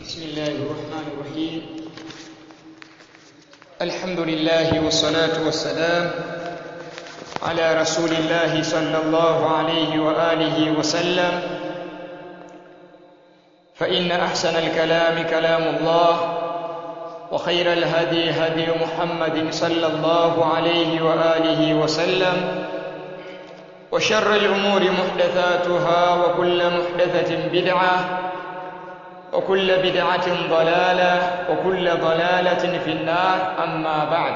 بسم الله الرحمن الرحيم الحمد لله والصلاة والسلام على رسول الله صلى الله عليه وآله وسلم فإن أحسن الكلام كلام الله وخير الهدي هدي محمد صلى الله عليه وآله وسلم وشر الأمور محدثاتها وكل محدثة بدعة وكل بدعة ضلالة وكل ضلالة في النار أما بعد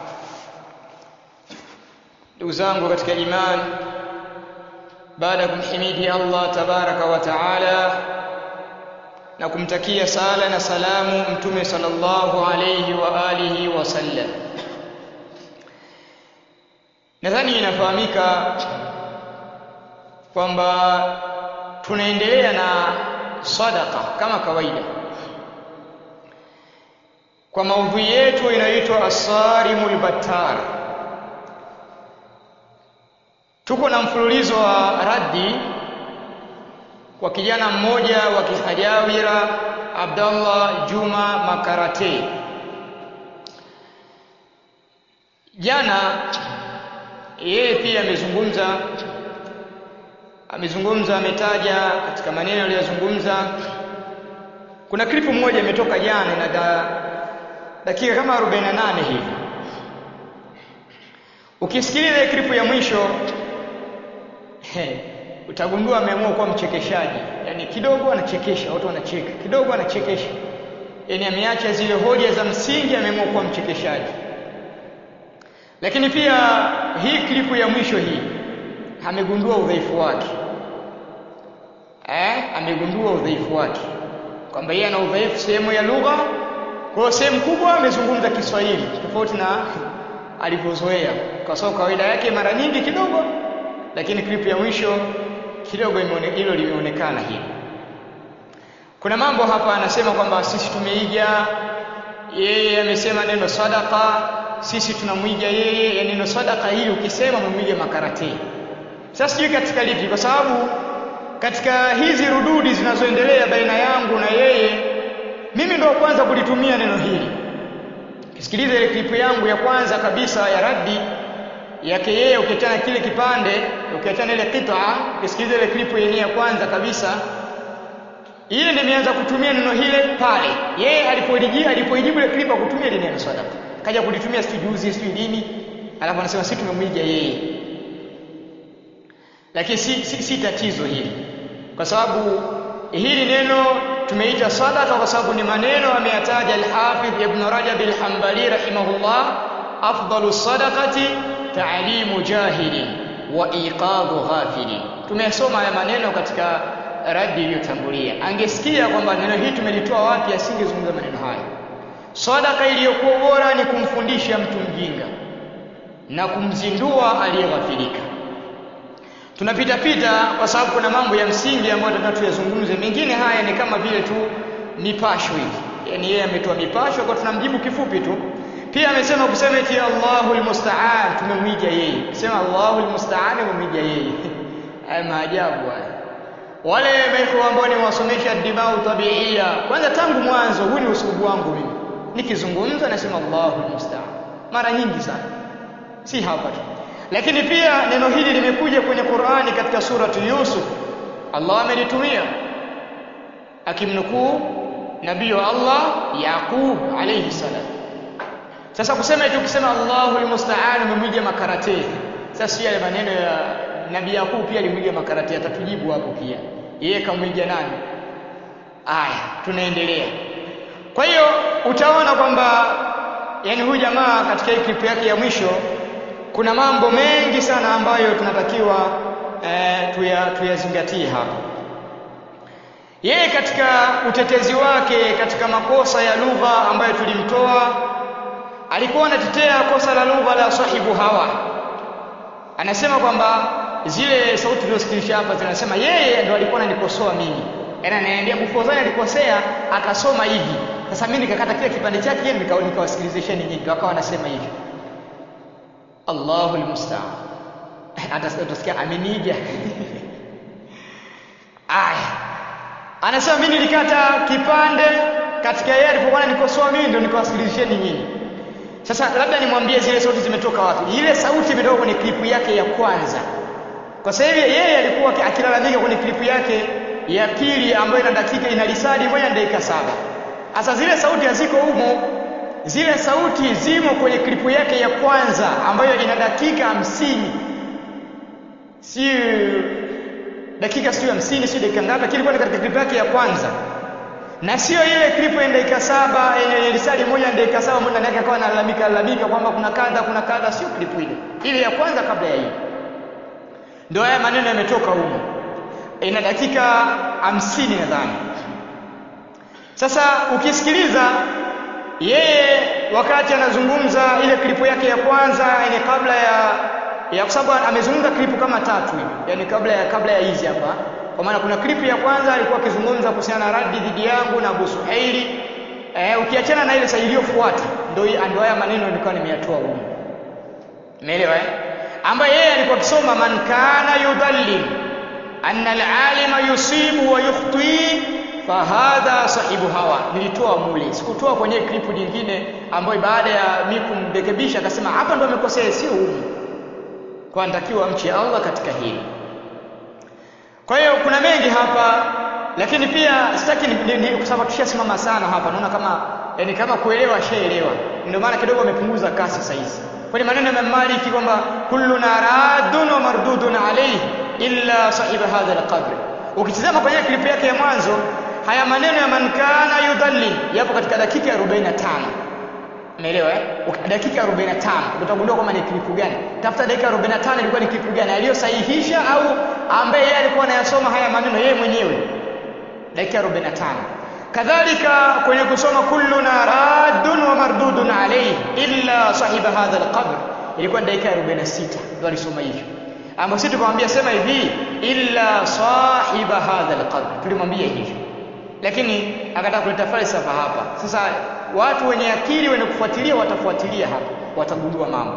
ndugu zangu katika iman baada ya kumhimidi Allah tabaraka wa taala na kumtakia sala na salamu mtume sallallahu alayhi wa alihi wasallam nadhani inafahamika kwamba tunaendelea na sadaka kama kawaida kwa maudhui yetu inayoitwa asarimul battar tuko na mfululizo wa raddi kwa kijana mmoja wa kihajawira Abdallah Juma Makarate jana yeye pia amezungumza amezungumza ametaja katika maneno aliyozungumza kuna klipu moja imetoka jana na da, dakika kama 48 hivi ukisikiliza klipu ya mwisho he, utagundua ameamua kuwa mchekeshaji yani kidogo anachekesha watu wanacheka kidogo anachekesha yani ameacha zile hoja za msingi ameamua kuwa mchekeshaji lakini pia hii klipu ya mwisho hii amegundua udhaifu wake eh amegundua udhaifu wake kwamba yeye ana udhaifu sehemu ya lugha kwa sehemu kubwa amezungumza Kiswahili tofauti na alivyozoea kwa sababu kawaida yake mara nyingi kidogo lakini klipu ya mwisho kidogo hilo limeonekana hili kuna mambo hapa anasema kwamba sisi tumeiga yeye amesema neno sadaka sisi tunamwiga yeye ya neno sadaka hili ukisema umemwiga makarate sasa sijui katika lipi kwa sababu katika hizi rududi zinazoendelea baina yangu na yeye mimi ndo kwanza kulitumia neno hili kisikiliza ile klipu yangu ya kwanza kabisa ya raddi yake yeye ukiachana kile kipande ukiachana ile qita ukisikiliza ile klipu yenyewe ya kwanza kabisa ile nimeanza kutumia neno hile pale yeye alipolijia alipoijibu ile klipu kutumia ile neno sadaka kaja kulitumia siku juzi siku lini alafu anasema sisi tumemwiga yeye lakini si, si, si tatizo hili kwa sababu hili neno tumeita sadaka kwa sababu ni maneno ameyataja al-Hafidh Ibn Rajab al-Hanbali rahimahullah afdalu sadaqati ta'limu jahili wa iqadhu ghafili tumesoma haya maneno katika radi iliyotangulia angesikia kwamba neno hili tumelitoa wapi asingezungumza maneno haya sadaka iliyokuwa bora ni kumfundisha mtu mjinga na kumzindua aliyeghafilika tunapita pita kwa sababu kuna mambo ya msingi ambayo tunataka tuyazungumze mengine haya ni kama vile tu mipasho hivi yani yeye ametoa mipasho kwa tunamjibu kifupi tu pia amesema kusema eti Allahul musta'an tumemwiga yeye sema Allahul musta'an tumemwiga yeye haya maajabu haya wale maiko ambao ni wasomesha dibau tabiia kwanza tangu mwanzo huu ni usubu wangu mimi nikizungumza nasema Allahul musta'an mara nyingi sana si hapa tu lakini pia neno hili limekuja kwenye Qur'ani katika suratu Yusuf Allah amelitumia akimnukuu nabii wa Allah Yaqub alayhi salam sasa kusema eti ukisema Allahu almusta'an umemwiga makarate sasa yale maneno ya nabii Yaqub pia alimwiga makarate atatujibu hapo pia yeye kamwiga nani aya tunaendelea kwa hiyo utaona kwamba yani huyu jamaa katika hii clip yake ya mwisho kuna mambo mengi sana ambayo tunatakiwa eh, tuya, tuyazingatie hapa yeye katika utetezi wake katika makosa ya lugha ambayo tulimtoa alikuwa anatetea kosa la lugha la sahibu hawa anasema kwamba zile sauti tulizosikilisha hapa zinasema yeye ndo alikuwa ananikosoa mimi yaani ananiambia Mufozani alikosea akasoma hivi sasa mimi nikakata kile kipande chake nikawasikilizesheni nyinyi wakawa wanasema hivi Allahu almusta'an atasikia ameniga aya anasema mimi nilikata kipande katika yeye alipokuwa ananikosoa mimi ndio nikawasikilizisheni nyinyi sasa labda nimwambie zile sauti zimetoka wapi ile sauti imetoka kwenye klipu yake ya kwanza kwa sababu yeye alikuwa akilalamika kwenye klipu yake ya pili ambayo ina dakika ina lisadi moja na dakika saba sasa zile sauti haziko humo zile sauti zimo kwenye klipu yake ya kwanza ambayo ina dakika hamsini si dakika sio hamsini sio dakika ngapi lakini ilikuwa katika klipu yake ya kwanza na sio ile klipu ya dakika saba yenye lisali moja na dakika saba mbona ndani yake akawa analalamika lalamika kwamba kuna kadha kuna kadha sio klipu ile ile ya kwanza kabla ya hii ndio haya maneno yametoka humo ina dakika hamsini nadhani sasa ukisikiliza yeye wakati anazungumza ile klipu yake ya kwanza yani kabla ya ya kwa sababu amezungumza klipu kama tatu yani kabla ya kabla ya hizi hapa kwa maana kuna klipu ya kwanza alikuwa akizungumza kuhusiana na radi dhidi yangu na Abu Suhaili eh, ukiachana na ile sasa iliyofuata ndio ndio haya maneno nilikuwa nimeyatoa huko umeelewa eh ambaye yeye alikuwa akisoma man kana yudallil anna al-alima yusibu wa yukhti fahadha sahibu hawa nilitoa mule sikutoa kwenye klipu nyingine ambayo baada ya mimi kumrekebisha akasema hapa ndo amekosea sio humu kwa natakiwa mche Allah katika hili kwa hiyo kuna mengi hapa lakini pia sitaki kwa sababu tushasimama sana hapa naona kama yani kama kuelewa shaelewa ndio maana kidogo amepunguza kasi sasa hizi kwenye maneno ya Maliki kwamba kulluna radun wa mardudun alayhi illa sahiba hadha alqabr ukitizama kwenye klipu yake ya mwanzo haya maneno ya man kana yudhalli yapo katika dakika ya 45 umeelewa eh dakika 45 utagundua kwamba ni klipu gani tafuta dakika 45 ilikuwa ni klipu gani aliyosahihisha au ambaye yeye alikuwa anayasoma haya maneno yeye mwenyewe dakika 45 kadhalika kwenye kusoma kulluna raddun wa mardudun alayhi illa sahiba hadha alqabr ilikuwa ni dakika 46 ndio alisoma hivyo ambapo sisi tukamwambia sema hivi illa sahiba hadha alqabr tulimwambia hivyo lakini akataka kuleta falsafa hapa sasa watu wenye akili wenye kufuatilia watafuatilia hapa watagundua mambo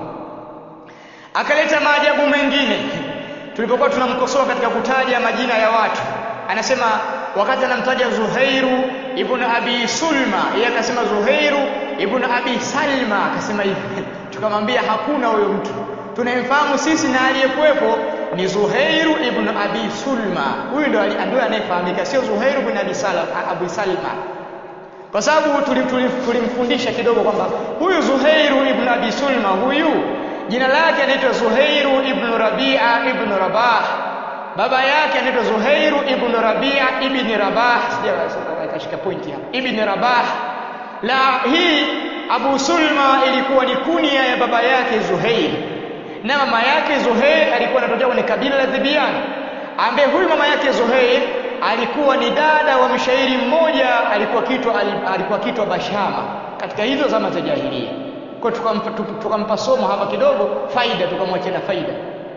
akaleta maajabu mengine tulipokuwa tunamkosoa katika kutaja majina ya watu anasema wakati anamtaja Zuhairu ibn Abi Sulma yeye akasema Zuhairu ibn Abi Salma akasema hivi tukamwambia hakuna huyo mtu tunayemfahamu sisi na aliyekuwepo ni Zuhairu ibn Abi Sulma huyu ndo ndio anayefahamika sio Zuhairu ibn Abi Salma Abu Salma kwa sababu tulimfundisha kidogo kwamba huyu Zuhairu ibn Abi Sulma huyu jina lake anaitwa Zuhairu ibn Rabi'a ibn Rabah baba yake anaitwa Zuhairu ibn Rabi'a ibn Rabah sijakashika pointi hapa ibn Rabah la hii Abu Sulma ilikuwa ni kunia ya baba yake Zuhair na mama yake Zuhair alikuwa anatokea kwenye kabila la Dhibian ambaye huyu mama yake Zuhair alikuwa ni dada wa mshairi mmoja alikuwa kitwa alikuwa kitwa Bashama katika hizo zama za jahiliya kwa tukampa tukampa somo hapa kidogo faida tukamwachia na faida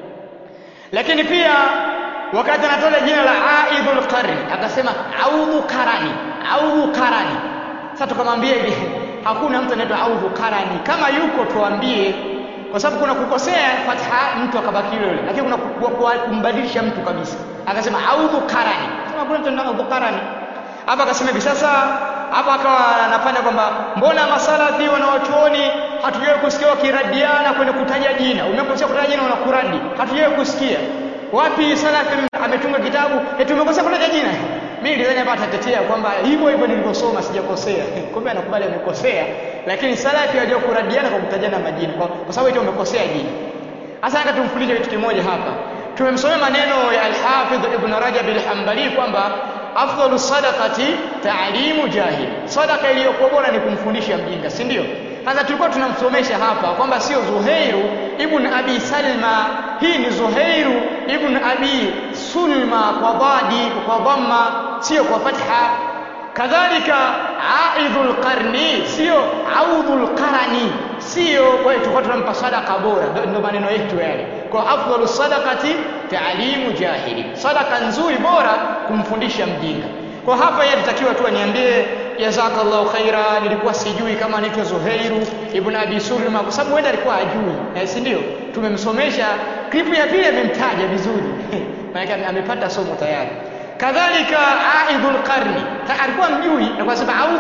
lakini pia wakati anatoa jina la Aidul Qarni akasema audhu karani audhu karani sasa tukamwambia hivi hakuna mtu anaitwa audhu karani kama yuko tuambie kwa sababu kuna kukosea fatha mtu akabaki yule yule lakini kuna kumbadilisha mtu kabisa akasema audhu karani sema kuna mtu anaitwa audhu karani hapa akasema hivi sasa hapa akawa anafanya kwamba mbona masalafi wanawachuoni hatujawahi kusikia wakiradiana kwenye kutaja jina umekosea kutaja jina unakuradi hatujawahi kusikia wapi salafi ametunga kitabu eti umekosea kutaja jina mimi nilidhani hapa atatetea kwamba hivyo hivyo nilivyosoma sijakosea kumbe anakubali amekosea lakini salafi hajao kuradiana kwa kutajana majina kwa, kwa sababu eti umekosea jina hasa nataka tumfundishe kitu kimoja hapa tumemsomea maneno ya al-Hafidh Ibn Rajab al-Hanbali kwamba afdalu sadaqati ta'limu jahil sadaqa iliyokuwa bora ni kumfundisha mjinga si ndio sasa tulikuwa tunamsomesha hapa kwamba sio Zuhairu ibn Abi Salma hii ni Zuhairu ibn Abi Sulma kwa dhadi kwa dhamma sio kwa fatha kadhalika aidhul qarni sio audhul qarani sio kwa hiyo tulikuwa tunampa sadaqa bora ndio maneno yetu yale kwa afdalu sadaqati taalimu jahili sadaqa nzuri bora kumfundisha mjinga kwa hapa yeye alitakiwa tu aniambie jazakallahu khaira nilikuwa sijui kama anaitwa Zuhairu ibn Abi Sulma kwa sababu wenda alikuwa ajui eh, si ndio tumemsomesha klipu ya pili amemtaja vizuri maana amepata somo tayari kadhalika aidhul qarni alikuwa mjui alikuwa anasema audhu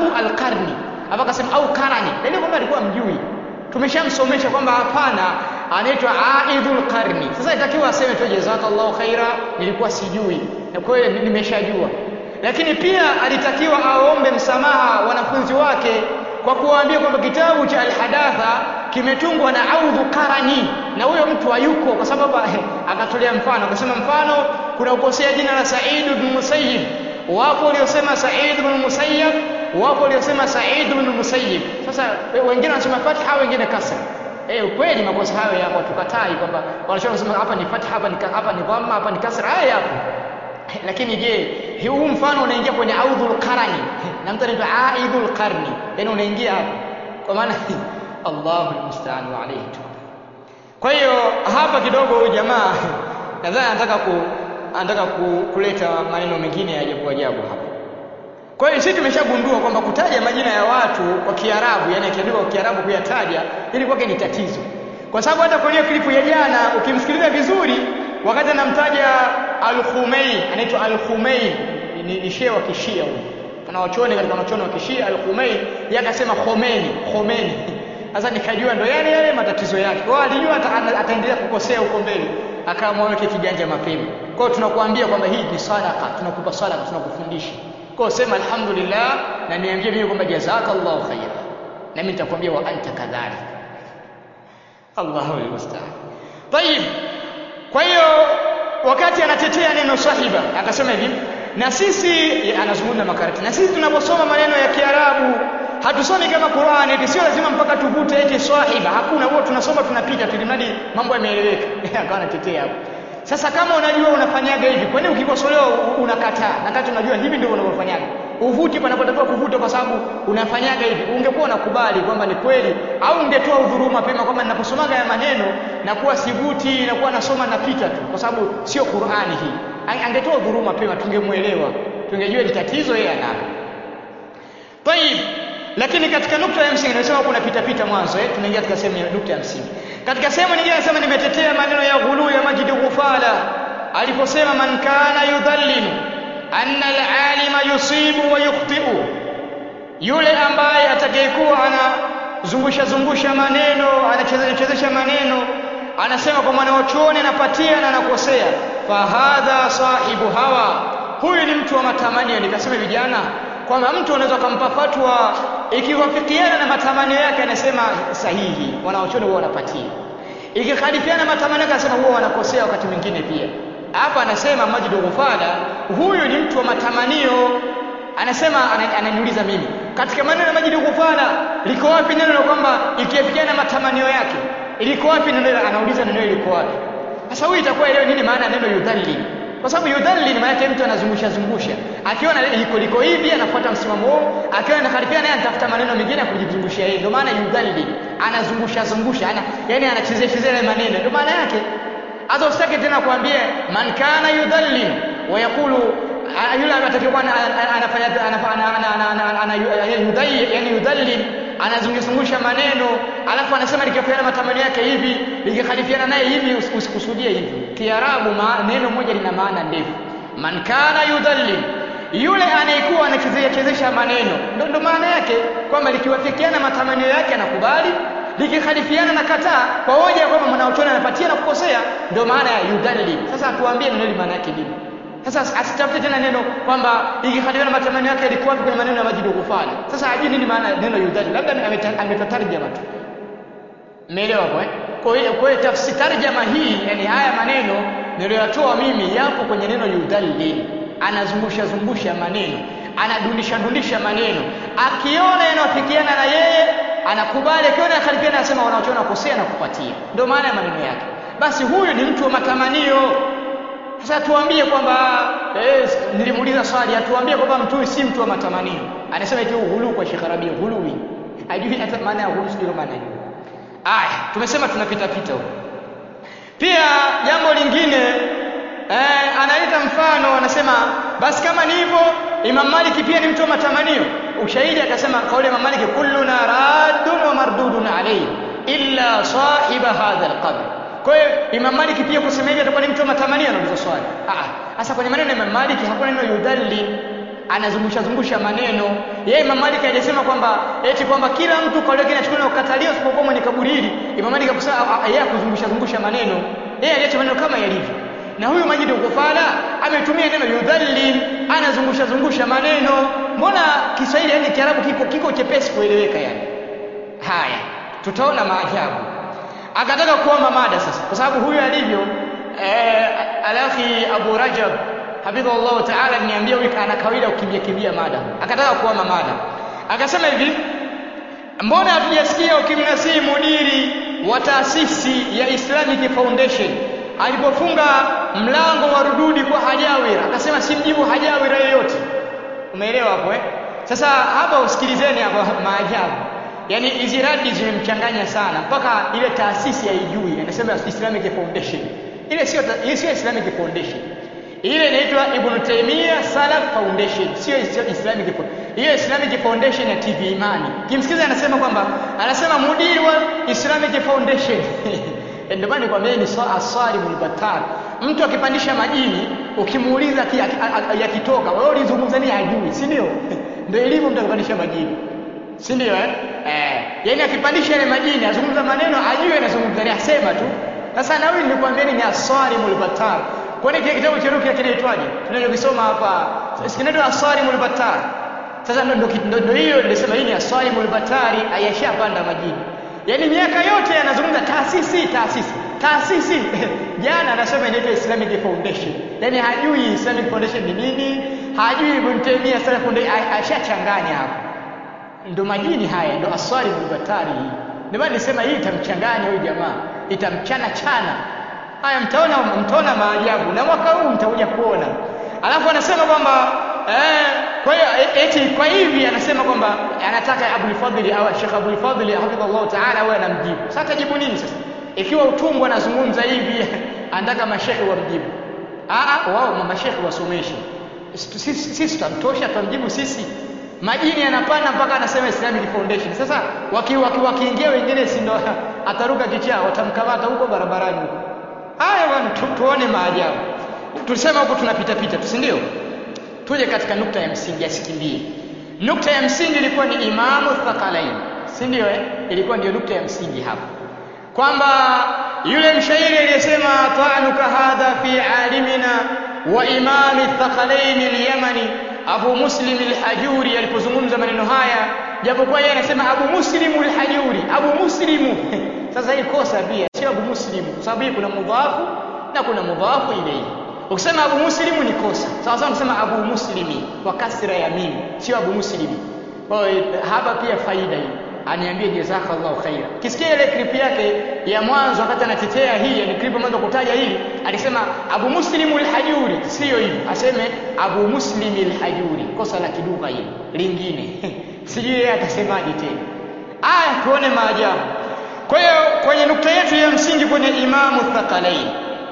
alqarni hapa akasema au karani dalili kwamba alikuwa mjui tumeshamsomesha kwamba hapana anaitwa aidhul qarni sasa itakiwa aseme tu jazakallahu khaira nilikuwa sijui na kweli nimeshajua lakini pia alitakiwa aombe msamaha wanafunzi wake kwa kuwaambia kwamba kitabu cha alhadatha kimetungwa na audhu qarani na huyo mtu hayuko kwa sababu akatolea mfano akasema mfano kuna ukosea jina la Said ibn Musayyib wapo waliosema Said ibn Musayyib wapo waliosema Said ibn Musayyib sasa wengine wanasema fatha wengine kasra eh kweli makosa hayo yapo tukatai kwamba wanasema hapa ni fatha hapa ni hapa ni dhamma hapa ni kasra haya yapo lakini je huu mfano unaingia kwenye audhul qarani na mtu anaitwa aidhul qarni yani unaingia hapo kwa maana Allahu almusta'an wa alayhi kwa hiyo hapa kidogo huyu jamaa nadhani anataka ku anataka ku, kuleta maneno mengine ya ajabu ajabu hapa kwa hiyo sisi tumeshagundua kwamba kutaja majina ya watu kwa Kiarabu yani akiandikwa kwa Kiarabu kuyataja ili kwake ni tatizo kwa sababu hata kwenye klipu ya jana ukimsikiliza vizuri wakati anamtaja Al-Khumeini anaitwa Al-Khumeini ni, ni shehe wa kishia huyo wanaochoni katika wanaochoni wa kishia Al-Khumeini yeye akasema Khomeini Khomeini sasa nikajua ndo yale yale matatizo yake kwa alijua ataendelea kukosea huko mbele akaamua weke kiganja mapema kwa hiyo tunakuambia kwamba hii ni sadaka tunakupa sadaka tunakufundisha kwa hiyo sema alhamdulillah na niambie mimi kwamba jazakallahu khaira na mimi nitakwambia wa anta kadhalik Allahu almusta'an طيب kwa hiyo wakati anatetea neno sahiba akasema hivi na sisi anazungumza makarati na sisi tunaposoma maneno ya Kiarabu hatusomi kama Qur'ani eti sio lazima mpaka tuvute eti sahiba hakuna huo tunasoma tunapita tulimradi mambo yameeleweka akawa anatetea hapo sasa kama unajua unafanyaga hivi kwa nini ukikosolewa unakataa na kati unajua hivi ndio unavyofanyaga uvuti panapotakiwa kuvuta kwa sababu unafanyaga hivi ungekuwa unakubali kwamba ni kweli au ungetoa udhuru mapema kwamba ninaposomaga ya maneno na kuwa sivuti na kuwa nasoma napita tu kwa sababu sio Qur'ani hii angetoa udhuru mapema tungemuelewa tungejua ni tatizo yeye analo Tayib lakini katika nukta ya msingi nimesema kuna pita pita mwanzo eh tunaingia katika sehemu ya nukta ya msingi katika sehemu nyingine anasema nimetetea maneno ya ghulu ya Majid Ghufala aliposema man kana yudhallimu anna al-alima yusibu wa yukhti'u yule ambaye atakayekuwa anazungusha zungusha maneno anachezesha chezesha maneno anasema kwa mwanachuoni anapatia na anakosea fahadha sahibu hawa huyu ni mtu wa matamanio nikasema vijana kwamba mtu anaweza kumpa fatwa ikiwafikiana na matamanio yake anasema sahihi wanaochoni huwa wanapatia ikikhalifiana matamanio yake anasema huwa wanakosea wakati mwingine pia hapa anasema Majid Ghufala huyu ni mtu wa matamanio anasema ananiuliza mimi katika maneno ya Majid Ghufala liko wapi neno la kwamba ikiafikiana matamanio yake liko wapi neno anauliza neno liko wapi sasa huyu itakuwa leo nini maana neno yudhalli kwa sababu yudhalli maana yake mtu anazungusha zungusha akiona liko liko hivi anafuata msimamo huo akiona inakhalifiana naye anatafuta maneno mengine ya kujizungushia yeye ndio maana yudhalli anazungusha zungusha ana yani anachezea chezea maneno ndio maana yake hata usitake tena kuambia man kana yudhalli wa yaqulu yule atakiwa anafanya yani yudhalli anazungusha maneno alafu anasema likifiana matamanio yake hivi likikhalifiana naye hivi usikusudie hivi kiarabu neno moja lina maana ndefu man kana yudhalli yule anayekuwa anachezea chezesha maneno ndo, ndo maana yake kwamba likiwafikiana matamanio yake anakubali likikhalifiana na kataa kwa hoja kwamba mwanachuoni anapatia na kukosea ndio maana ya yudhalli sasa tuambie neno maana yake nini sasa asitafute tena neno kwamba ikikhalifiana matamanio yake yalikuwa kwenye maneno ya Majid Ghufala sasa hajui nini maana neno yudhalli labda ametatarjama tu Umeelewa hapo eh? Kwa hiyo kwa hiyo tafsiri tarjama hii yani haya maneno niliyotoa mimi yapo kwenye neno yudhalli anazungusha zungusha maneno anadundisha dundisha maneno akiona yanayofikiana na yeye anakubali akiona yakhalifiana anasema wanaochona kosea na kupatia ndio maana ya maneno yake basi huyu ni mtu wa matamanio sasa tuambie kwamba eh, nilimuuliza swali atuambie kwamba mtu si mtu wa matamanio anasema eti ghulu kwa Sheikh Rabi ghuluwi hajui hata maana ya ghulu sio maana hiyo aya tumesema tunapita pita huko pia jambo lingine eh, analeta mfano anasema basi kama ni hivyo Imam Malik pia ni mtu wa matamanio ushahidi akasema kauli ya Imam Malik kulluna raddun wa mardudun alayhi illa sahiba hadha alqabr kwa hiyo Imam Malik pia kusema hivi atakuwa ni mtu wa matamanio anauliza swali ah sasa kwenye maneno ya Imam Malik hakuna neno yudhalli anazungusha zungusha maneno. Yeye Imam Malik hajasema kwamba eti kwamba kila mtu kauli yake inachukuliwa na kukataliwa isipokuwa mwenye kaburi hili. Imam Malik akusema yeye kuzungusha zungusha maneno. Yeye aliacha maneno kama yalivyo. Na huyu Majid Ukufala ametumia neno yudhallil, anazungusha zungusha maneno. Mbona Kiswahili yani Kiarabu kiko kiko chepesi kueleweka yani. Haya, tutaona maajabu. Akataka kuomba mada sasa, kwa sababu huyu alivyo eh, alakhi Abu Rajab hafidhahullah taala niambia huyu ana kawaida kukimbia kimbia mada. Akataka kuomba mada, akasema hivi, mbona hatujasikia ukimnasihi mudiri wa taasisi ya Islamic Foundation alipofunga mlango wa rududi kwa hajawira, akasema simjibu hajawira yoyote. Umeelewa hapo eh? Sasa hapa usikilizeni hapa maajabu. Yaani hizi radi zimemchanganya sana mpaka ile taasisi haijui, anasema Islamic Foundation. Ile sio ile sio Islamic Foundation. Ile inaitwa Ibn Taymiyyah Salaf Foundation, sio Islamic Foundation. Hiyo Islamic Foundation ya TV Imani. Kimsikiza anasema kwamba anasema mudiri wa Islamic Foundation. Ndio maana nikwambia ni asalimul batar. Mtu akipandisha majini ukimuuliza yakitoka, wewe ulizungumza nini hajui, si ndio? Ndio ilivyo mtu akipandisha majini. Si ndio eh? Eh, yaani akipandisha ile majini azungumza maneno ajue anazungumza ni asema tu. Sasa na huyu nilikwambia ni asalimul batar. Kwani kile kitabu cha Rukia kinaitwaje? Tunachokisoma hapa. Kinaitwa asalimul batar. Sasa ndio ndio hiyo nilisema hii ni asalimul batari ayashapanda majini. Yaani miaka yote anazungumza taasisi taasisi taasisi. Jana anasema inaitwa Islamic Foundation. Yaani hajui Islamic Foundation ni nini, hajui Ibn Taymiyyah Salaf Foundation ashachanganya hapo. Ndo majini haya, ndo aswali mulbatari hii. Ndio maana nisema hii itamchanganya huyu jamaa, itamchana chana. Haya, mtaona mtaona maajabu, na mwaka huu mtakuja kuona. Alafu anasema kwamba eh, kwa hiyo eti kwa hivi anasema kwamba anataka Abul Fadhili au Sheikh Abul Fadhili hafidhahullah taala awe anamjibu. Sasa atajibu nini sasa? Ikiwa utumwa anazungumza hivi, anataka mashekhe wamjibu. Ah, wao mashekhe wasomeshe. Sisi tutamtosha, tutamjibu sisi majini yanapanda mpaka anasema Islamic Foundation. Sasa wakiingia waki, waki wengine si ndo ataruka kichaa, watamkamata huko barabarani huko. Haya bwana, tu, tuone maajabu. Tulisema huko tunapita pita, si ndio? Tuje katika nukta ya msingi, asikimbie. Nukta ya msingi ilikuwa ni Imamu Thaqalain, si ndio? Eh, ilikuwa ndio nukta ya msingi hapa, kwamba yule mshairi aliyesema ta'anuka hadha fi alimina wa imami Thaqalain al-Yamani Abu Muslim al-Hajuri alipozungumza maneno haya, japokuwa yeye anasema Abu Muslim al-Hajuri, Abu Muslimu. Sasa hii kosa pia sio Abu Muslim, kwa sababu hii kuna mudhafu na kuna mudhafu ilayhi. Ukisema Abu Muslimu ni kosa, sawa sawa kusema Abu Muslimi kwa kasra ya mim, sio Abu Muslimi. Kwa hiyo hapa pia faida hii aniambie jazakallahu khaira. Kisikia ile clip yake ya mwanzo wakati anatetea hii, ni clip mwanzo kutaja hili, alisema Abu Muslim al-Hajuri, sio hivi, aseme Abu Muslim al-Hajuri, kosa la kidugha hili lingine sijui yeye atasemaje tena. Aya, tuone maajabu. Kwa hiyo kwenye nukta yetu ya msingi kwenye Imamu Thaqalain,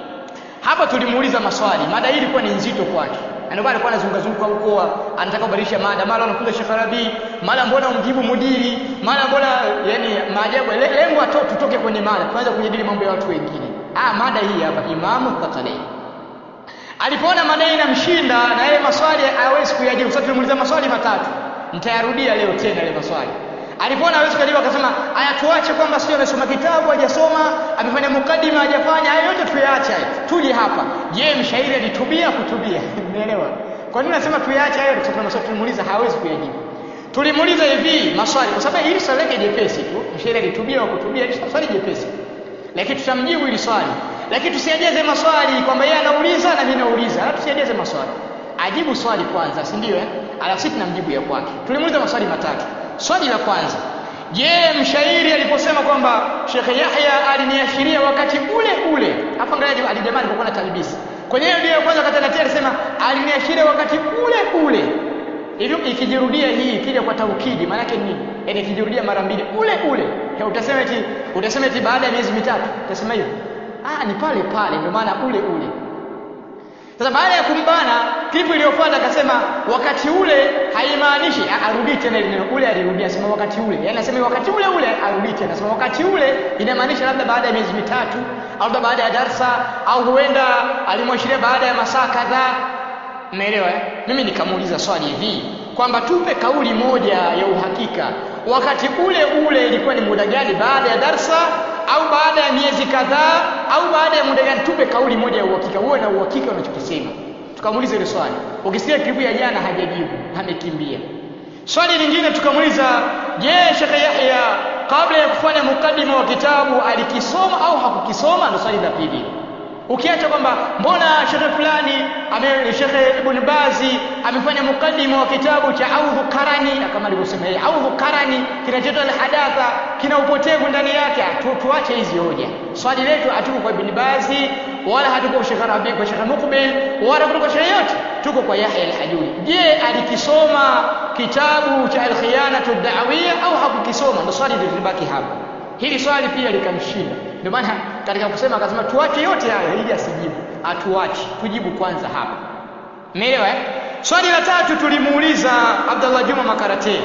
hapa tulimuuliza maswali, mada hii ilikuwa ni nzito kwake ndio maana alikuwa anazungazunguka huko, anataka kubadilisha mada, mara anakuja Sheikh Rabi, mara mbona umjibu mudiri, mara mbona yani maajabu. Lengo ato tutoke kwenye mada, tuanze kujadili mambo ya watu wengine. Ah, mada hii hapa Imamu Thaqalain alipoona mada hii inamshinda na yale maswali hawezi kuyajibu. Sasa tulimuuliza maswali matatu, nitayarudia leo tena yale maswali. Alipoona hawezi kuyajibu, akasema haya, tuache kwamba sio amesoma kitabu hajasoma, amefanya mukadima hajafanya, hayo yote tuyaache, tuje hapa. Je, mshairi alitubia kutubia? Umeelewa? Kwa nini nasema tuyaache hayo? Kwa sababu maswali tulimuuliza hawezi kuyajibu. Tulimuuliza hivi maswali, kwa sababu hili swali lake jepesi tu, mshairi alitubia au kutubia, hili swali jepesi, lakini tutamjibu hili swali, lakini tusiajeze maswali kwamba yeye anauliza na mimi nauliza, tusiajeze maswali. Ajibu swali kwanza, si ndio? Eh, alafu sisi tunamjibu ya kwake. Tulimuuliza maswali matatu. Swali la kwanza, je, mshairi aliposema kwamba Sheikh Yahya aliniashiria wakati ule ule, hapa angalia alijamaa alipokuwa na talbisi kwenye hiyo ndio kwanza, wakati anatia alisema aliniashiria wakati ule ule, hivyo ikijirudia hii ikija kwa taukidi, maana yake nini? Yaani ikijirudia mara mbili, ule ule, utasema eti utasema eti baada ya miezi mitatu, utasema hivyo? Ah, ni pale pale, ndio maana ule ule. Sasa baada ya kumbana, klipu iliyofuata akasema wakati ule haimaanishi arudi tena ile neno ule, alirudia sema wakati ule, yaani anasema wakati ule ule arudi tena sema wakati ule, inamaanisha labda baada ya miezi mitatu au labda baada ya darsa au huenda alimwashiria baada ya masaa kadhaa. Umeelewa? eh? Mimi nikamuuliza swali hivi kwamba tupe kauli moja ya uhakika, wakati ule ule ilikuwa ni muda gani, baada ya darsa au baada ya miezi kadhaa au baada ya muda gani? Tupe kauli moja ya uhakika, uwe na uhakika unachokisema. Tukamuuliza ile swali, ukisikia klipu ya jana hajajibu, amekimbia. Swali lingine tukamuuliza, je, Sheikh Yahya kabla ya kufanya mukaddima wa kitabu alikisoma au hakukisoma? Ndio swali la pili. Ukiacha kwamba mbona shekhe fulani ame shekhe Ibn Bazi amefanya mukaddima wa kitabu cha Audhu Karani, kama alivyosema yeye, Audhu Karani kinachoitwa al-hadatha kina upotevu ndani yake. Tu, tuache hizi hoja. Swali letu hatuko kwa Ibn Bazi wala hatuko kwa Sheikh Rabi, kwa Sheikh Mukbil wala kwa Sheikh yote, tuko kwa Yahya al-Hajuri. Je, alikisoma kitabu cha al-khiyanatu ad-da'wiyya au hakukisoma? Ndio swali lilibaki hapa. Hili swali pia likamshinda. Ndio maana katika kusema akasema tuache yote hayo ili asijibu. Atuache, tujibu kwanza hapa. Umeelewa eh? Swali la tatu tulimuuliza Abdullah Juma Makarate.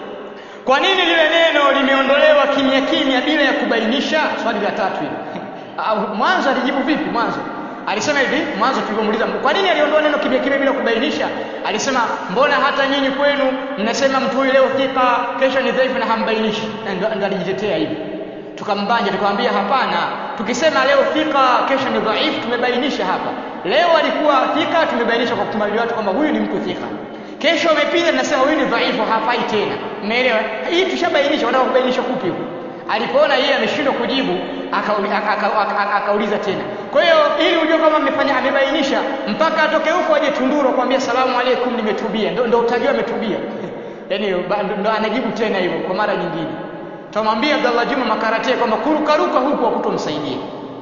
Kwa nini lile neno limeondolewa kimya kimya bila ya kubainisha? Swali la tatu hilo. Au mwanzo alijibu vipi mwanzo? Alisema hivi mwanzo tulivyomuuliza kwa nini aliondoa neno kimya kimya bila kubainisha? Alisema mbona hata nyinyi kwenu mnasema mtu huyu leo thika, kesho ni dhaifu na hambainishi. Na ndo ndo alijitetea hivi tukambanja tukamwambia hapana tukisema leo thika kesho ni dhaifu tumebainisha hapa leo alikuwa thika tumebainisha kwa kumaliza watu kwamba huyu ni mtu thika kesho amepita tunasema huyu ni dhaifu hafai tena umeelewa hii tushabainisha wanataka kubainisha kupi huko alipoona yeye ameshindwa kujibu akauliza aka, aka, aka, aka, akauliza tena kwa hiyo ili ujue kama amefanya amebainisha mpaka atoke huko aje tunduru kwambia salamu alaikum nimetubia ndo, ndo utajua ametubia yani ndo anajibu tena hivyo kwa mara nyingine Tumwambia Abdallah Juma Makarate kwamba kurukaruka huku hakutomsaidia.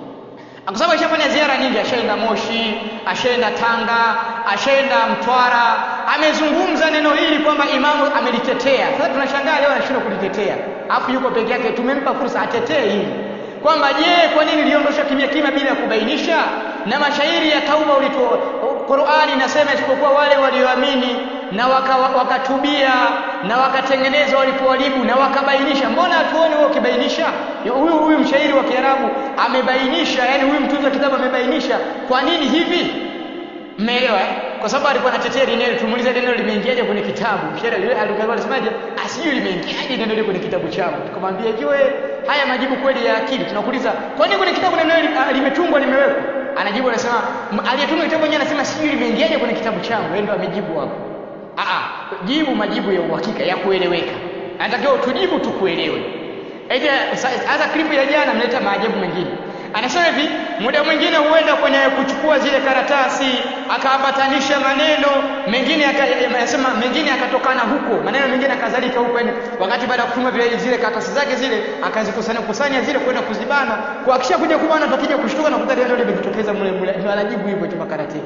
Kwa sababu ashafanya ziara nyingi, ashaenda Moshi, ashaenda Tanga, ashaenda Mtwara, amezungumza neno hili kwamba imamu amelitetea. Sasa tunashangaa leo anashindwa kulitetea, alafu yuko peke yake. Tumempa fursa atetee hili kwamba je, kwa nini liondosha kimya kimya bila ya kubainisha? Na mashairi ya tauba ulito Qur'ani inasema isipokuwa wale walioamini na wakatubia waka na wakatengeneza walipoharibu na wakabainisha. Mbona hatuoni wewe ukibainisha? Huyu huyu mshairi wa Kiarabu amebainisha, yani huyu mtunzi wa kitabu amebainisha. Kwa nini hivi? Mmeelewa? Kwa sababu alikuwa anatetea neno, tumuulize neno limeingiaje kwenye kitabu. Mshairi yule alikuwa anasemaje? Asijui limeingiaje neno lile kwenye kitabu changu. Tukamwambia jiwe haya majibu kweli ya akili. Tunakuuliza, kwa nini kwenye kitabu neno limetungwa limewekwa? Anajibu anasema aliyetunga kitabu mwenyewe anasema sijui limeingiaje kwenye kitabu changu. Yeye ndo amejibu hapo. Aa, jibu majibu ya uhakika ya kueleweka. Anatakiwa tujibu tukuelewe. Eti hata klipu ya jana mleta maajabu mengine. Anasema hivi, muda mwingine huenda kwenye kuchukua zile karatasi akaambatanisha maneno mengine anasema mengine akatokana huko, maneno mengine akazalika huko, yani wakati baada ya kufunga vile zile karatasi zake zile akazikusanya kusanya zile kwenda kuzibana, kwa akisha kuja kubana tukija kushtuka na kukuta ndio limejitokeza mule mule, ndio anajibu hivyo tu makarate.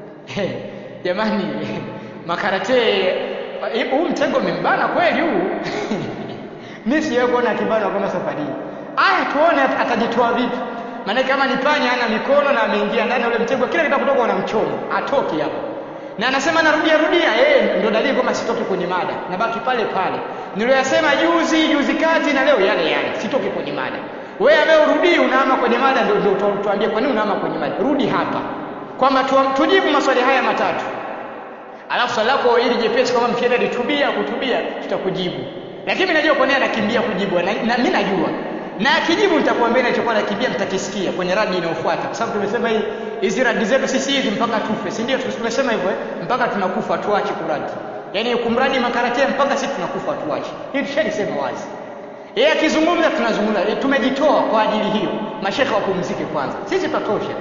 Jamani, makarate huu mtego umembana kweli huu mimi sijawahi kuona akibana kama safari hii aya tuone atajitoa vipi maana kama ni panya ana mikono na ameingia ndani ule mtego kila kitu kutoka unamchoma atoki hapo na anasema narudia rudia eh ndio dalili kwamba sitoki kwenye mada nabaki pale pale niliyosema juzi juzi kati na leo yale yale sitoki kwenye mada wewe ambaye urudi unaama kwenye mada ndio ndio tuambie kwa nini unaama kwenye mada rudi hapa kwamba tujibu maswali haya matatu alafu swali lako ili jepesi kama mkienda litubia kutubia tutakujibu lakini mimi najua kwa nini anakimbia kujibu na, na mimi najua na akijibu nitakwambia nilichokuwa nakimbia mtakisikia kwenye radi inayofuata kwa sababu tumesema hii hizi radi zetu sisi hizi mpaka tufe si ndio tumesema hivyo eh? mpaka tunakufa tuache kuradi yaani kumradi makarate mpaka sisi tunakufa tuache hii tushalisema wazi yeye akizungumza tunazungumza e, tumejitoa kwa ajili hiyo mashekhe wapumzike kwanza sisi tutatosha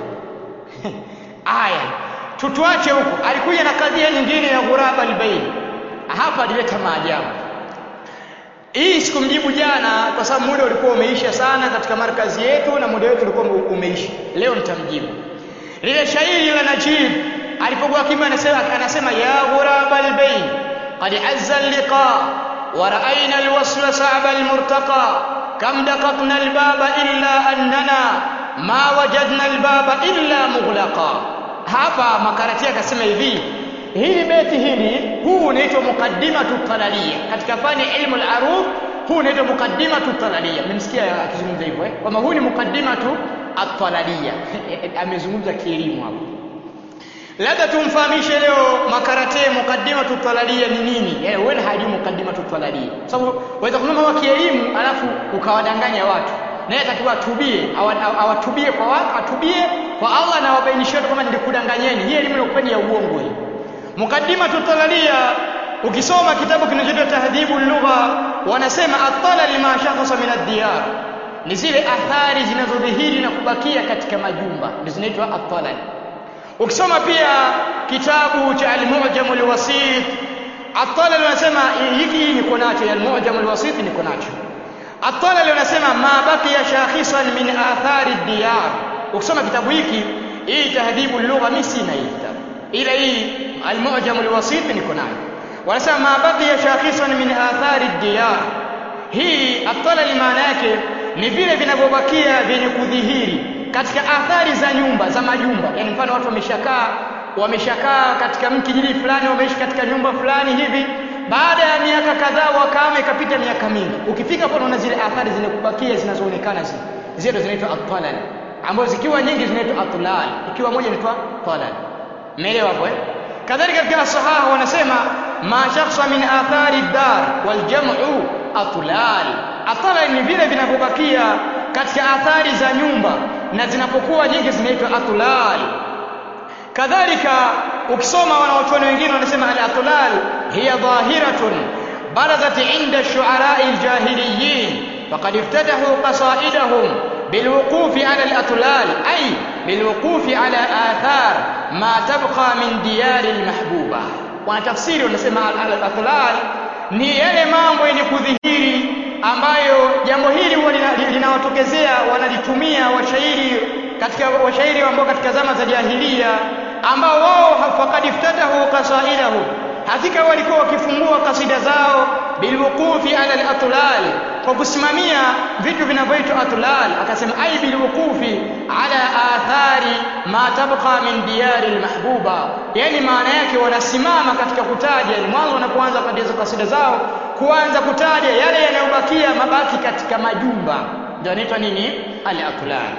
aya tutuache huko alikuja na kadhia nyingine ya ghuraba albayn hapa alileta maajabu hii sikumjibu jana kwa sababu muda ulikuwa umeisha sana katika markazi yetu na muda wetu ulikuwa umeisha leo nitamjibu lile shairi la Najib alipokuwa kimya anasema anasema ya ghuraba albayn qad azza alliqa wa ra'ayna alwasla sa'ba almurtaqa kam daqaqna albaba illa annana ma wajadna albaba illa mughlaqa hapa makarati akasema hivi hili beti hili huu unaitwa muqaddimatu talalia katika fani ilmu al-arud huu unaitwa muqaddimatu talalia mmesikia akizungumza hivyo eh kwamba huu ni muqaddimatu at-talalia amezungumza kielimu hapo labda tumfahamishe leo makarate mukaddimatu talalia ni nini yaani wewe hajui mukaddimatu talalia sababu waweza kununua mambo ya kielimu alafu ukawadanganya watu naye atakiwa atubie awatubie kwa watu atubie kwa Allah na wabainishie watu kama nilikudanganyeni hii elimu ilikuwa ya uongo hii mukaddimatu talalia ukisoma kitabu kinachoitwa tahdhibu lugha wanasema atala ma shakhasa min ad-diyar ni zile athari zinazodhihiri na kubakia katika majumba ndio zinaitwa atala ukisoma pia kitabu cha al-mu'jam al-wasit atala wanasema hiki niko nacho al-mu'jam al-wasit niko nacho atala wanasema ma baqiya shakhisan min athari ad-diyar ukisoma kitabu hiki hii tahdhibu lugha mimi sina hii kitabu ila hii al-mu'jam al-wasit niko nayo wanasema ma baqiya shakhisan min athari ad-diyar hii atala maana yake ni vile vinavyobakia vyenye kudhihiri katika athari za nyumba za majumba yani mfano watu wameshakaa wameshakaa katika mkijiji fulani wameishi katika nyumba fulani hivi baada ya miaka kadhaa wakame ikapita miaka mingi ukifika hapo unaona zile athari zinakubakia zinazoonekana zile zile zinaitwa atlal ambazo zikiwa nyingi zinaitwa atlal ikiwa moja inaitwa talal umeelewa hapo eh kadhalika katika sahaha wanasema ma shakhsa min athari dar wal jam'u atlal atlal ni vile vinavyobakia katika athari za nyumba na zinapokuwa nyingi zinaitwa atlal kadhalika ukisoma wanawachuoni wengine wanasema al-atlal hiya dhahiratun barazat inda shu'ara'i al-jahiliyyin faqad iftatahu qasaidahum بالوقوف على الأطلال أي بالوقوف على آثار ما تبقى من ديار المحبوبة wanatafsiri wanasema al-atlal ni yale mambo yenye kudhihiri ambayo jambo hili huwa linawatokezea wanalitumia washairi katika washairi ambao katika zama za jahiliya ambao wao faqad iftatahu qasaidahu hakika walikuwa wakifungua kasida zao bilwuqufi ala al-atlal kwa kusimamia vitu vinavyoitwa atlal akasema ai bilwuqufi ala athari ma tabqa min diyari almahbuba yani maana yake wanasimama katika kutaja ni mwanzo wanapoanza kuandika kasida zao kuanza kutaja yale yanayobakia mabaki katika majumba ndio inaitwa nini al-atlal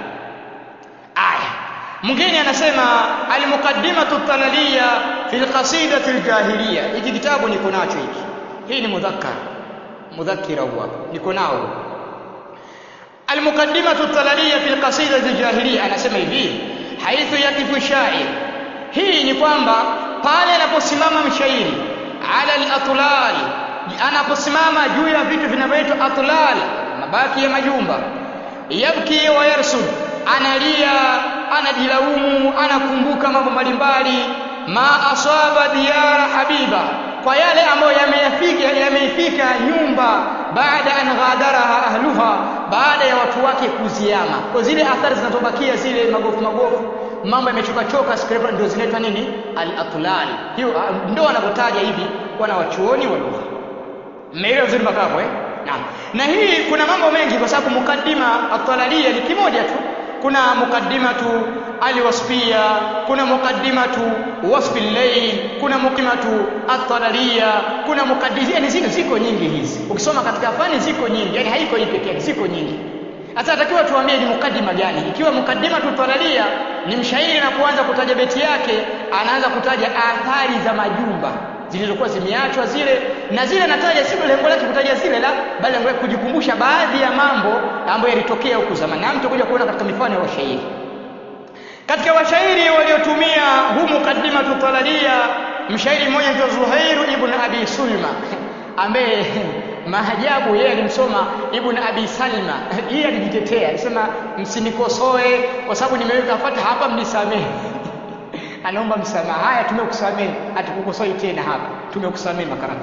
aya mwingine anasema almuqaddimatu talaliya fi alqasidati aljahiliya hiki kitabu niko nacho hiki hii ni mudhakkar mudhakkira huwa niko nao almuqaddimatu talaliya fi alqasidati aljahiliya anasema hivi haithu yakifu shair hii ni kwamba pale anaposimama mshairi ala alatlal anaposimama juu ya vitu vinavyoitwa atlal mabaki ya majumba yabki wa yarsud analia anajilaumu anakumbuka mambo mbalimbali ma asaba diyara habiba kwa yale ambayo yameyafika yameifika nyumba baada an ghadaraha ahluha baada ya watu wake kuziama kwa zile athari zinazobakia zile magofu magofu mambo yamechoka choka scraper ndio zinaitwa nini al-atlal hiyo ndio wanavyotaja hivi wana wachuoni wa lugha mmeelewa vizuri mpaka hapo eh naam na hii kuna mambo mengi kwa sababu mukaddima at-talalia ni kimoja tu kuna mukaddimatu alwasfia kuna mukaddimatu wasfi al-layl kuna mukaddimatu at-talaliya kuna mukaddimia yani ziko ziko nyingi hizi ukisoma katika fani ziko nyingi yani haiko hii pekee yake ziko nyingi hata atakiwa tuambie ni mukaddima gani ikiwa mukaddimatu talalia ni mshairi na kuanza kutaja beti yake anaanza kutaja athari za majumba zilizokuwa zimeachwa zile na zile nataja si lengo lake kutaja zile la bali lengo lake kujikumbusha baadhi ya mambo ambayo yalitokea huku zamani na mtu kuja kuona katika mifano ya washairi katika washairi waliotumia huu mukaddimatu talalia mshairi mmoja anaitwa Zuhairu ibn Abi Sulma ambaye maajabu yeye alimsoma Ibn Abi Salma yeye alijitetea alisema msinikosoe kwa sababu nimeweka fata hapa mnisamehe anaomba msamaha haya tumekusamehe hatukukosoi tena hapa tumekusamehe makarati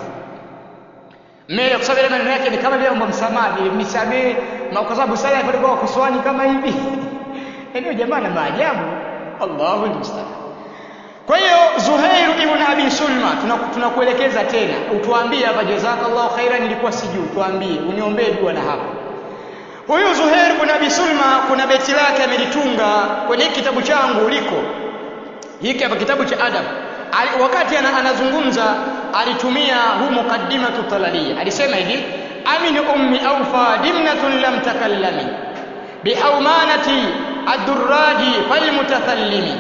mbele kusamehe maneno yake ni kama vile omba msamaha vile mnisamehe kwa sababu sala walikuwa wakosoani kama hivi eneo jamaa na maajabu Allahu musta'an kwa hiyo Zuhair ibn Abi Sulma tunakuelekeza tuna tena utuambie hapa jazakallahu khairan nilikuwa sijui tuambie uniombee dua na hapa huyu Zuhair ibn Abi Sulma kuna beti lake amelitunga kwenye kitabu changu liko hiki hapa kitabu cha adab wakati anazungumza alitumia huu mukaddimatu talalia alisema hivi amin ummi awfa dimnatun lam takallami bihaumanati ad-durraji falmutathallimi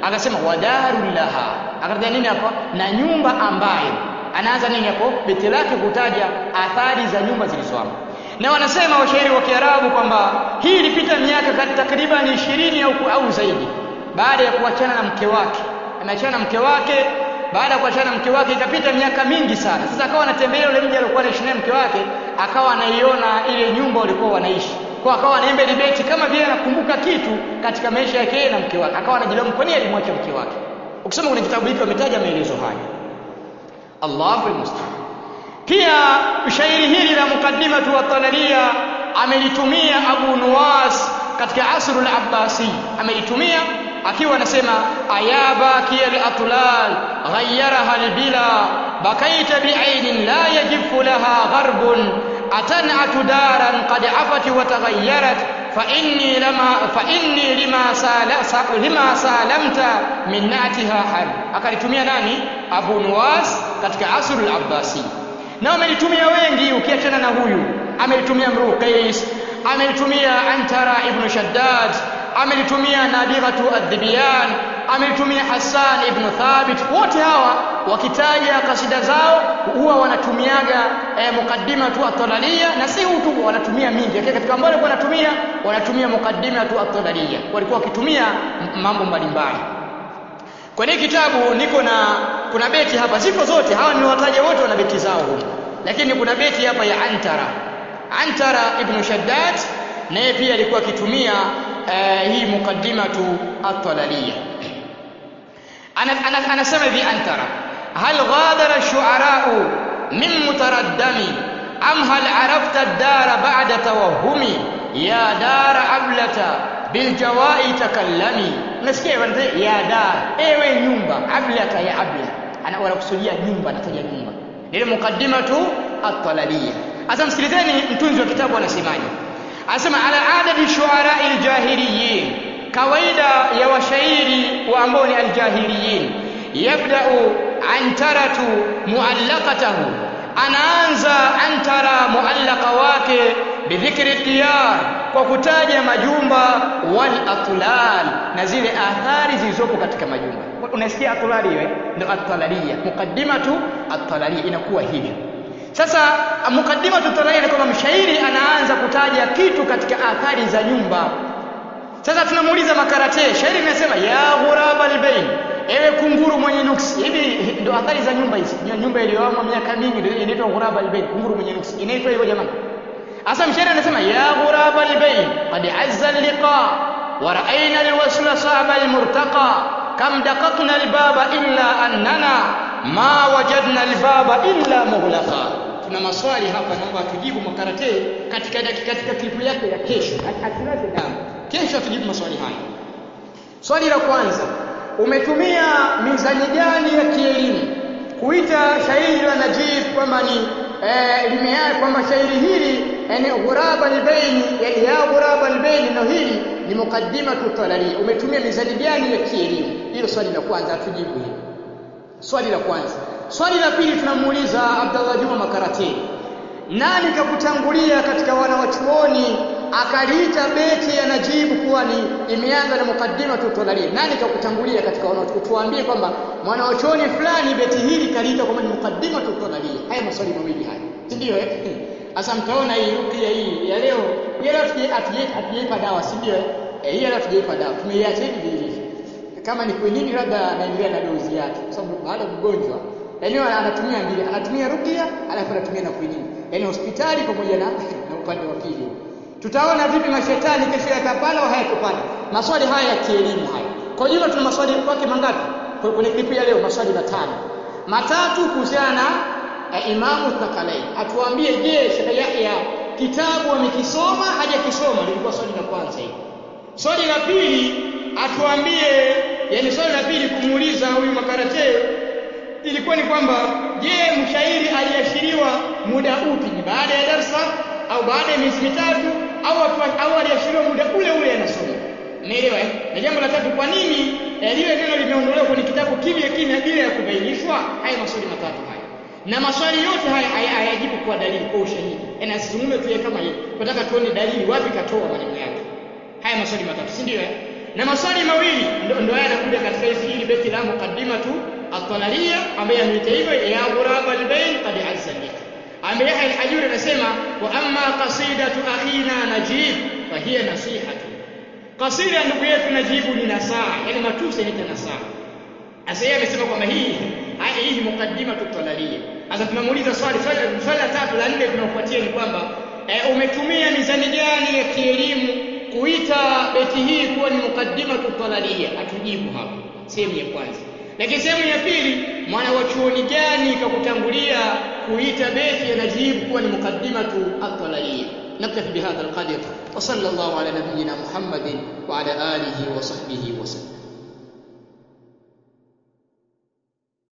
akasema wadarul laha akataja nini hapo na nyumba ambayo anaanza nini hapo beti lake kutaja athari za nyumba zilizoamo na wanasema washairi wa Kiarabu kwamba hii ilipita miaka takriban ishirini au, au zaidi baada ya kuachana na mke wake ameachana na mke wake baada ya kuachana na mke wake ikapita miaka mingi sana sasa akawa anatembelea yule mji aliokuwa anaishi naye mke wake akawa anaiona ile nyumba walikuwa wanaishi kwa akawa anaimba ile beti kama vile anakumbuka kitu katika maisha yake yeye na mke wake akawa anajilaumu kwa nini alimwacha mke wake ukisoma kwenye kitabu hiki wametaja maelezo haya Allahu musta'an pia shairi hili la mukaddimatu wa talalia amelitumia Abu Nuwas katika asru al-Abbasi amelitumia akiwa anasema ayaba kiyal atlal ghayyaraha al-bila bakaita bi'ainin la yajifu laha gharbun atan'atu daran qad afat wa taghayyarat فإني لما فإني لما سال لما سالمت من نعتها حرب akalitumia nani Abu Nuwas katika asru al-Abbasi na amelitumia wengi ukiachana na huyu amelitumia Mru Qais amelitumia Antara ibn Shaddad amelitumia Nabighatu ad-Dibyan amelitumia Hassan ibn Thabit wote hawa wakitaja kasida zao huwa wanatumiaga eh, mukaddima tu at-talalia na si tu wanatumia mingi lakini katika ambao walikuwa wanatumia wanatumia mukaddima tu at-talalia walikuwa wakitumia mambo mbalimbali kwenye kitabu niko na kuna beti hapa ziko zote hawa ni wataja wote wana beti zao huko lakini kuna beti hapa ya Antara Antara ibn Shaddad naye pia alikuwa akitumia uh, hii mukaddimatu at-talaliya anasema hivi Antara hal ghadara shu'ara'u min mutaraddami am hal arafta ad-dara ba'da tawahhumi ya dara ablata bil jawai takallami nasikia ya dar ewe nyumba ablata ya abla ana wanakusudia nyumba anataja nyumba ile mukaddimatu at-talaliya asa msikilizeni mtunzi wa kitabu anasemaje anasema ala adadi shuara aljahiliyin kawaida ya washairi wa ambao ni aljahiliyin yabda'u antaratu muallaqatahu anaanza antara muallaqa wake bidhikri diyar kwa kutaja majumba wal atlal na zile athari zilizopo katika majumba unasikia atlali hiyo ndio at-talaliya mukaddimatu at-talaliya inakuwa hivyo sasa mukaddimatu at-talaliya ni kwamba mshairi anaanza kutaja kitu katika athari za nyumba sasa tunamuuliza makarate shairi linasema ya ghuraba albayn ewe kunguru mwenye nuksi hivi ndio athari za nyumba hizi nyumba iliyoama miaka mingi ndio inaitwa ghuraba albayn kunguru mwenye nuksi inaitwa hivyo jamani Asa mshairi anasema ya ghuraba albayn qad azza liqa wa ra'ayna alwasla sa'ba almurtaqa kam daqaqna albaba illa annana ma wajadna albaba illa mughlaqa tuna maswali hapa naomba tujibu makarate katika katika klipu yake ya kesho asilaze damu kesho tujibu maswali haya swali la kwanza umetumia mizani gani ya kielimu kuita shairi la Najib kwamba ni eh, limea kwamba shairi hili yani ghuraba albaini yani ya ghuraba albaini no hili ni mukaddimatu talali umetumia mizani gani ya kielimu hilo swali la kwanza tujibu hili swali la kwanza swali la pili tunamuuliza Abdallah Juma Makarate nani kakutangulia katika wanawachuoni akaliita beti ya Najibu kuwa ni imeanza na mukaddima tutolalia nani kakutangulia katika wanawachuoni tuambie kwamba mwanawachuoni fulani beti hili kaliita kwamba ni mukaddima tutolalia haya maswali mawili haya si ndio eh sasa mtaona hii rukia hii ya leo ya leo hatujaipa dawa si ndio eh hii leo hatujaipa dawa tumeiacha hivi hivi kama ni kwinini labda anaendelea na dozi yake kwa sababu baada mgonjwa yani anatumia mbili anatumia rukia alafu anatumia na kwinini yani hospitali pamoja na na upande wa pili tutaona vipi mashetani kesho yatapanda au hayatopanda maswali haya ya kielimu haya kwa jumla tuna maswali kwake mangapi kwenye klipu ya leo maswali matano matatu kuhusiana na eh, imamu Thakalai atuambie je Sheikh Yahya kitabu amekisoma hajakisoma lilikuwa swali la kwanza hili swali la pili atuambie yani swali la pili kumuuliza huyu makarate ilikuwa ni kwamba je mshairi aliashiriwa muda upi ni baada ya darsa au baada ya miezi mitatu au au aliashiriwa muda ule ule anasoma umeelewa eh na jambo la tatu kwa nini eh, lile neno limeondolewa kwenye kitabu kimya kimya bila ya kubainishwa haya maswali matatu haya na maswali yote haya hayajibu kwa dalili kwa ushahidi na asizungumze tu kama yeye tunataka tuone dalili wapi katoa maneno yake haya maswali matatu si ndio eh na maswali mawili ndo, ndo haya yanakuja katika hizi hili beti la muqaddimatu at-talaliya ambaye ameita hivyo ya ghurab al-bayn qad azza lika ambaye Yahya al-Hajuri anasema wa amma qasidatu akhina najib fa hiya nasihatu kasida ya ndugu yetu najibu ni nasaha yani matusi ni nasaha sasa yeye amesema kwamba hii hii muqaddimatu at-talaliya sasa tunamuuliza swali swali la tatu la nne tunaofuatia ni kwamba e, umetumia mizani gani ya kielimu kuita beti hii kuwa ni mukaddimatu talalia atujibu hapo sehemu ya kwanza lakini sehemu ya pili mwana wa chuoni gani kakutangulia kuita beti ya najibu kuwa ni mukaddimatu at-talalia نكتفي بهذا القدر وصلى الله على نبينا محمد وعلى اله وصحبه وسلم